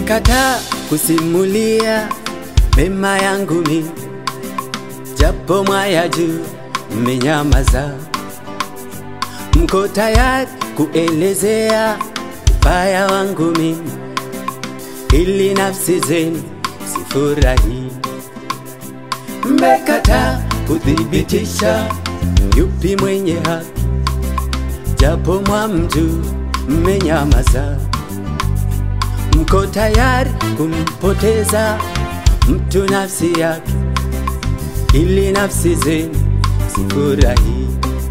Mmekataa kusimulia mema yangu mimi, japo mwaya juu mmenyamaza. Mko tayari kuelezea ubaya wangu mimi, ili nafsi zenu sifurahi. Mmekataa kuthibitisha yupi mwenye haki, japo mwamjuu mmenyamaza. Mko tayari kumpoteza mtu nafsi yake, ili nafsi zenu sifurahi.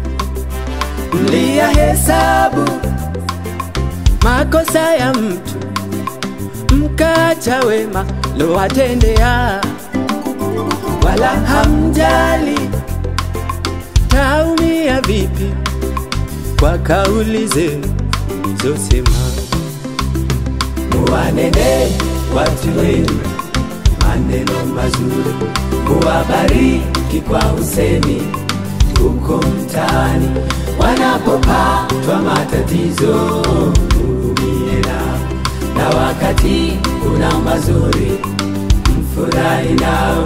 Mliyahesabu makosa ya mtu, mkaacha wema lowatendea, wala hamjali taumia vipi kwa kauli zenu mlizosema. Muwanene watu wenu maneno mazuri, muwabariki kwa usemi huko mtaani, wanapopatwa matatizo mhurumie nao, na wakati kuna mazuri mfurahi nao.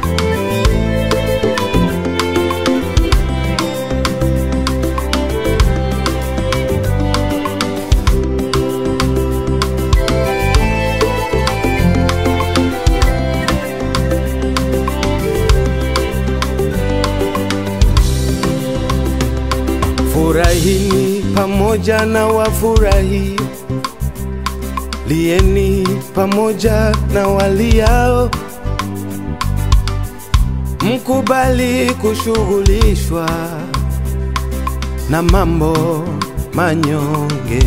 Furahini pamoja na wafurahi, lieni pamoja na waliao, mkubali kushughulishwa na mambo manyonge,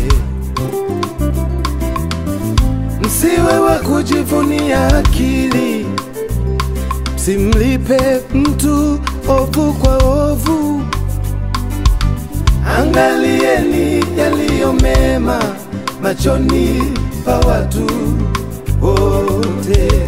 msiwe wa kujivunia akili, msimlipe mtu ovu kwa ovu. Angalieni yaliyo mema machoni pa watu wote.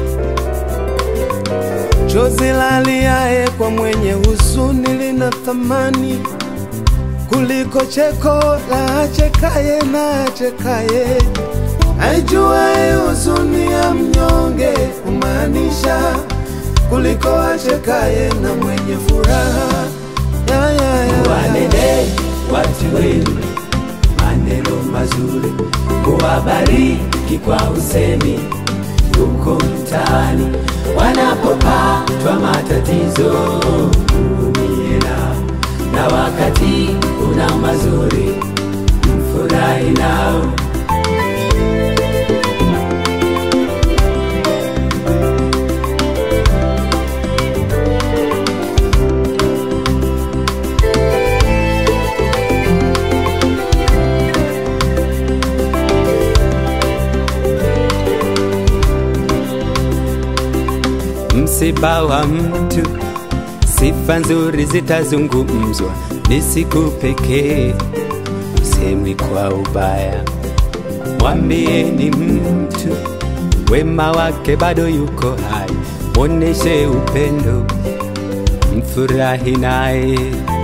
Chozi laliaye kwa mwenye huzuni lina thamani kuliko cheko la achekaye na achekaye. Aijuaye huzuni ya mnyonge humaanisha kuliko achekaye na mwenye furaha. Ya, ya, ya. Wanene watu wenu maneno mazuri, muwabariki kwa usemi huko mtaani, wanapopatwa matatizo mhurumie nao, na wakati kuna mazuri mfurahi nao. Msiba wa mtu, sifa nzuri zitazungumzwa, ni siku pekee, usemwi kwa ubaya. Mwambieni mtu wema wake bado yuko hai, mwoneshe upendo, mfurahi naye.